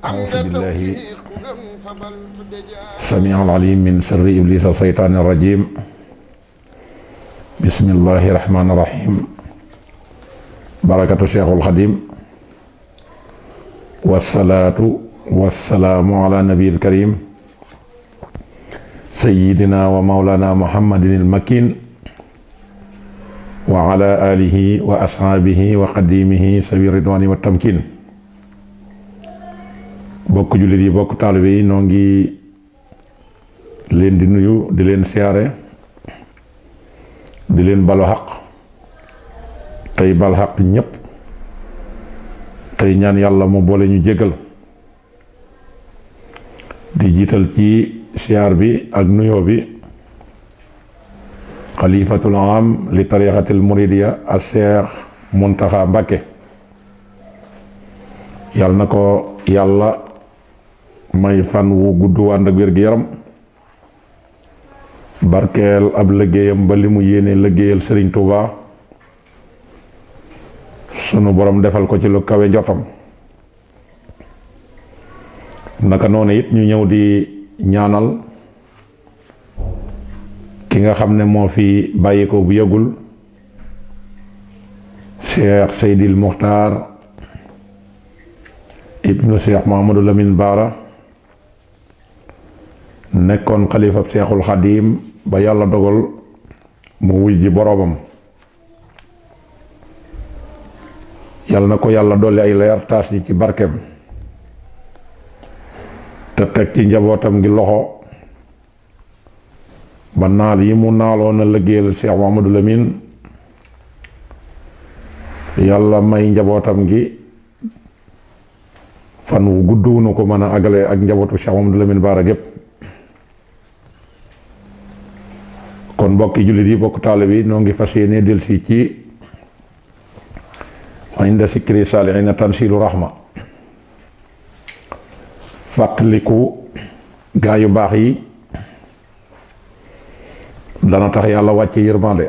أعوذ بالله السميع العليم من شر إبليس الشيطان الرجيم بسم الله الرحمن الرحيم بركة الشيخ الخديم والصلاة والسلام على نبي الكريم سيدنا ومولانا محمد المكين وعلى آله وأصحابه وقديمه سبيل الرضوان والتمكين bokk jullit yi bokk taalibe yi noo ngi leen di nuyu di leen siyaare di leen balu xaq tey bal xaq ñépp tey ñaan yàlla mu boole ñu jégal di jiital ci siyaar bi ak nuyoo bi xalifatul am li tarixatil muridiya a Cheikh Muntaxa Mbàkke yàlla na ko yàlla may fan wu gudd wànd ak wér-gi-yaram barkeel ab liggéeyam ba li mu yéene liggéeyal Sëriñ Tuuba sunu borom defal ko ci lu kawe njortam naka noonu it ñu ñëw di ñaanal ki nga xam ne moo fi bàyyi ko bu yëgul Cheikh Seydil Muxtaar ibnu Cheikh Mahamadou Lamine Baara nekkoon xalifab Cheikhul Xadim ba yàlla dogal mu wuy ji boroomam yàlla na ko yàlla dolli ay leer taas ñi ci barkeem te teg ci njabootam gi loxo ba naal yi mu naaloon a liggéeyal Cheikh Mahamadou Lamine yàlla may njabootam gi fan wu gudd wu nu ko mën a agale ak njabootu Cheikh Mahamadou Lamine Baara gépp kon mbokki jullit yi bokk taale bi noo ngi fas yéene delsi ci inda sikri saalihiina tansilu rahma fàttaliku gaa yu baax yi dana tax yàlla wàcce yërmande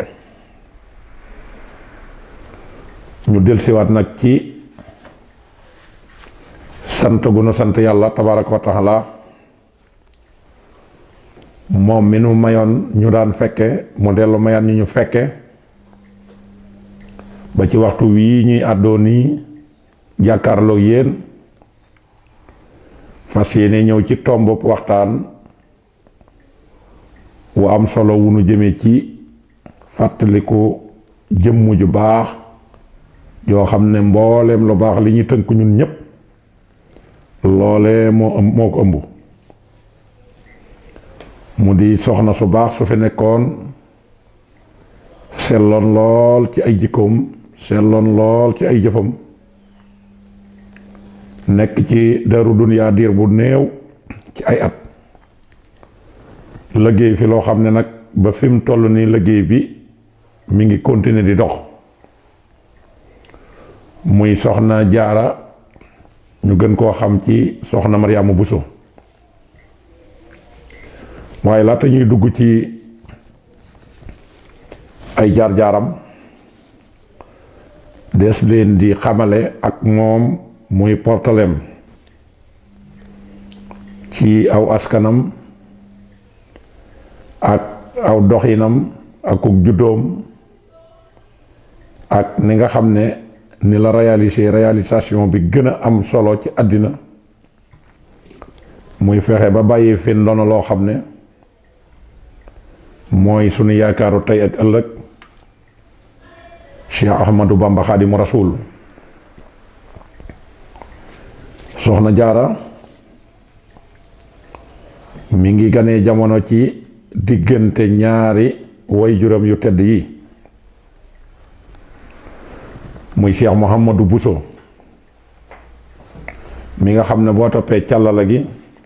ñu delsiwaat nag ci sant gu nu sant yàlla tabaraka wa taala moom mi nu mayoon ñu daan fekke mu dellu mayaat ñu ñu fekke ba ci waxtu wii ñuy àddoo nii jàkkaarloo yéen fas yéene ñëw ci tomb waxtaan wu am solo wu nu jëme ci fàttaliku jëmm ju baax yoo xam ne mbooleem lu baax li ñu tënk ñun ñépp loole moo moo ko ëmb mu di soxna su baax su fi nekkoon selloon lool ci ay jikkoom selloon lool ci ay jëfam nekk ci daru duniyaa diir bu néew ci ay at liggéey fi loo xam ne nag ba fi mu toll nii liggéey bi mi ngi continuer di dox muy soxna jaara ñu gën koo xam ci soxna Mariama Buso waaye laata ñuy dugg ci ay jaar-jaaram des leen di xamale ak moom muy portalem ci aw askanam ak aw doxinam ak uk juddoom ak ni nga xam ne ni la réaliser réalisation bi gën a am solo ci àddina muy fexe ba bàyyi fi ndono loo xam ne mooy sunu yaakaaru tey ak ëllëg Cheikh Ahmadou Bamba Xaadimu Rasuul soxna jaara mi ngi ganee jamono ci diggante ñaari waajuram yu tedd yi muy Cheikh Mouhamadou Bousso mi nga xam ne boo toppee càllala gi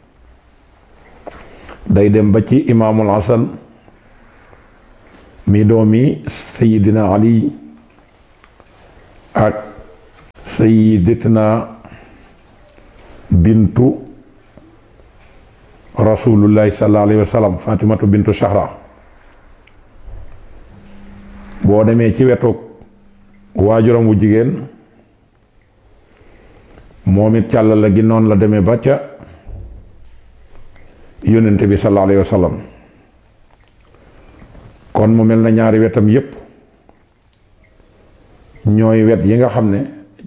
day dem ba ci imaamul Hasan mi doomi sayidina ali ak sayidatina bintu rasulullahi sallallahu alayhi wa sallam fatimatu bintu shahra boo demee ci wetu waajuram wu jigéen moom it càll la gi noonu la demee ba ca yónnente bi sallallahu alayhi wa sallam kon mu mel na ñaari wetam yépp ñooy wet yi nga xam ne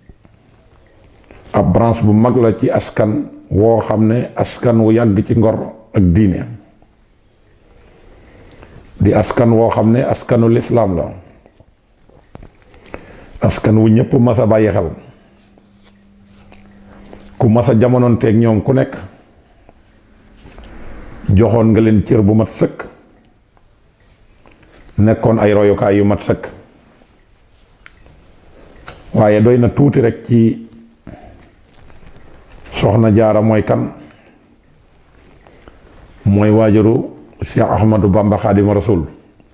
ab branche bu mag la ci askan woo xam ne askan wu yàgg ci ngor ak diine di askan woo xam ne askanu lislaam la askan wu ñëpp mas a bàyyi xel ku mas a jamonoonteeg ñoom ku nekk joxoon nga leen cër bu mat sëkk nekkoon ay royukaay yu mat sëkk waaye doy na tuuti rek ci soxna jaara mooy kan mooy waajuru Cheikh Ahmadou Bamba Xaadimu Rasul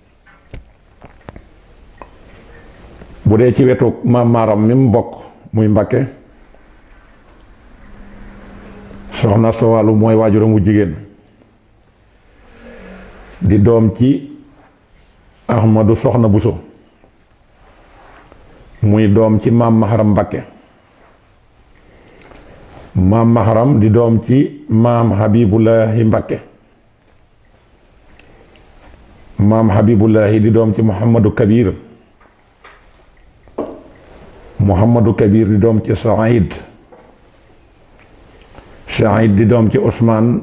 bu dee ci wetu maam maaram mi mu bokk muy Mbakke soxna Sowalu mooy waajuram wu jigéen di doom ci Ahmadou soxna Buso muy doom ci maam Maharam Mbakke maam Maharam di doom ci maam Habibullahi Mbakke maam Habibullahi di doom ci Muhammadu Kabir Muhammadu Kabir di doom ci Saïd Saïd di doom ci Ousmane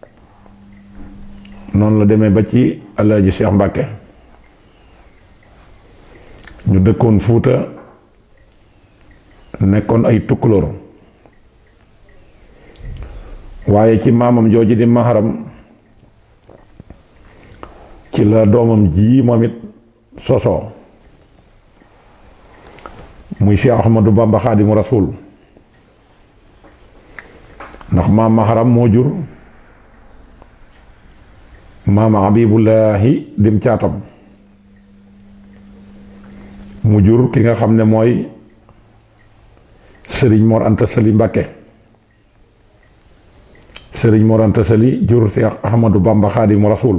noonu la demee ba ci Alaaji Cheikh Mbakke ñu dëkkoon Fuuta nekkoon ay tukkulóor waaye ci maamam jooju di maharam ci la doomam ji moom it sosoo muy Cheikh Ahmadou Bamba Xaadimu Rasuul ndax maam maharam moo jur maam Habibullahi dim caatam mu jur ki nga xam ne mooy sëriñ Mor Anta Sali Mbàkke sëriñ Mor Anta Sali jur Cheikh Ahmadou Bamba Xaadimu Rasuul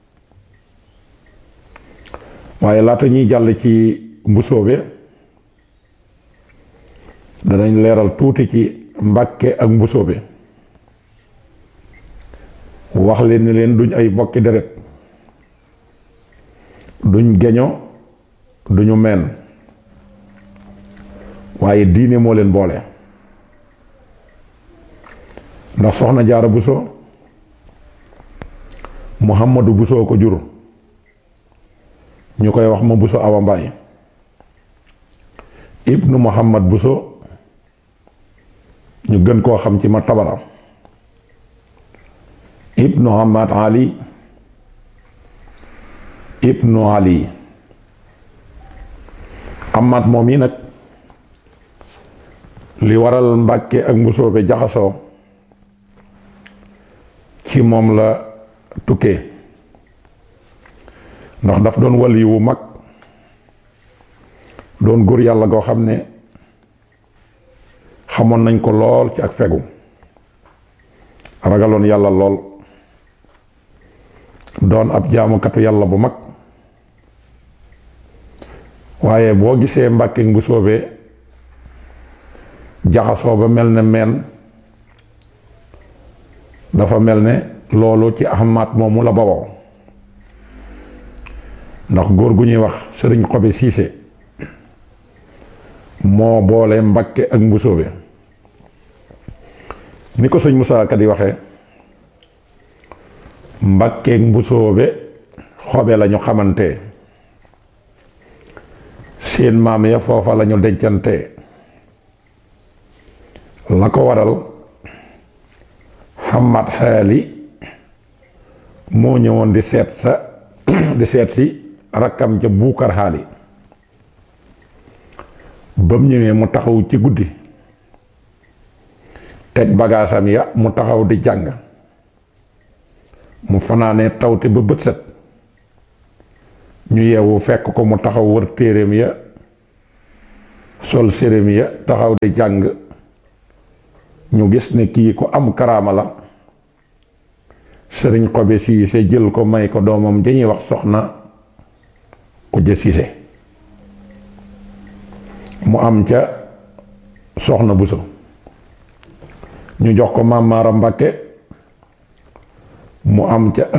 waaye laata ñuy jàll ci mbusoobe danañ leeral tuuti ci Mbàkke ak mbusoobe wax leen ni leen duñ ay bokki deret duñ geño duñu meen waaye diine moo leen boole ndax soxna jaara buso muhammadu buso ko jur ñu koy wax ma buso awa mbaay ibnu muhammad buso ñu gën koo xam ci ma tabara ibnu hamad ali ibnu ali amaat moom yi nag li waral mbàkke ak mbusoobe jaxasoo ci moom la tukkee ndax daf doon wali wu mag doon góor yàlla goo xam ne xamoon nañ ko lool ci ak fegu ragaloon yàlla lool doon ab jaamukatu yàlla bu mag waaye boo gisee mbàkke bu soobee jaxasoo ba mel ne meen dafa mel ne loolu ci ahmaat moomu la bawoo ndax góor gu ñuy wax sëriñ xobe siise moo boole mbàkke ak mbusoobe ni ko sëñ Musaa Ka di waxee mbàkke ak mbusoobe xobe lañu xamante seen maam ya foofa lañu dencante la ko waral xamat xaali moo ñëwoon di seet sa di seet si rakkam ca buukar xaali ba mu ñëwee mu taxaw ci guddi teg bagaasam ya mu taxaw di jàng mu fanaanee tawte ba bët set ñu yeewu fekk ko mu taxaw wër téeréem ya sol séréem ya taxaw di jàng ñu gis ne kii ku am karaama la sëriñ xobe siise jël ko may ko doomam dañuy wax soxna kujje siise mu am ca soxna buso ñu jox ko Maam Maaram Mbàkke mu am ca